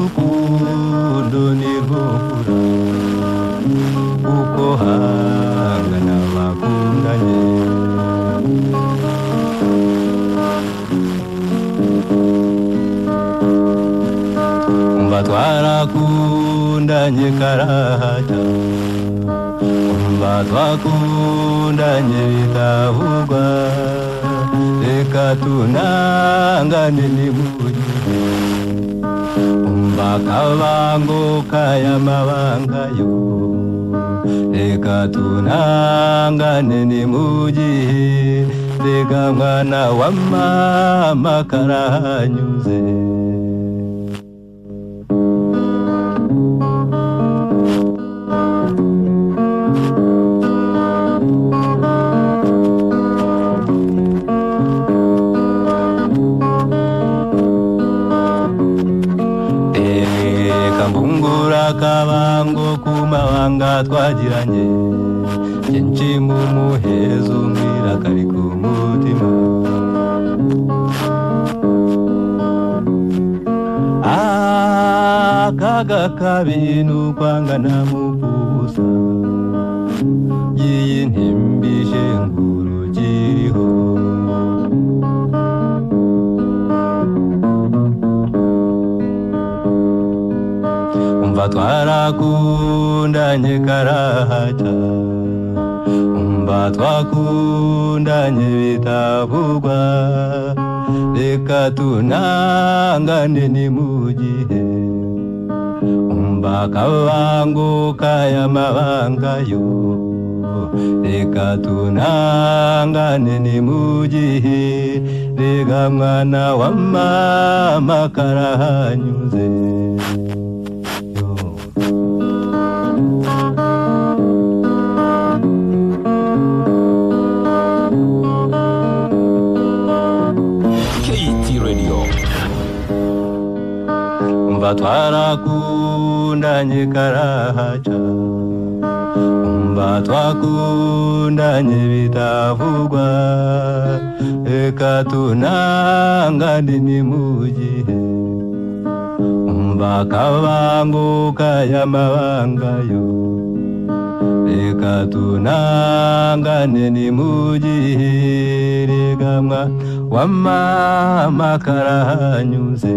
rukundo ni rwokura kuko hangana bakundanye umva twarakundanye karahata umva twakundanye bitavugwa reka tunangane ni umva akabango k'ayamabanga yo reka tunangane ni mu gihe reka mwana wa mama karahanyuze reka mbungura akabango ku mabanga twagiranye byinshi mu muhezo mbwira kari ku mutima akaga kabi ni ukwangana mu busa iyi ntimbije ngurukiriho umva twarakundanye karahata umva twakundanye bitavugwa reka tunangane ni mu gihe umva akabango k'ayamabanga yo reka tunangane ni mu gihe reka mwana wa mama karahanyuze yo KT Radio. umva twarakundanye karahaca umva twakundanye bitavugwa reka tunangane ni mu gihe umva akabango k'ayamabanga yo reka tunangane ni mu gihe reka mwa wa mama karahanyuze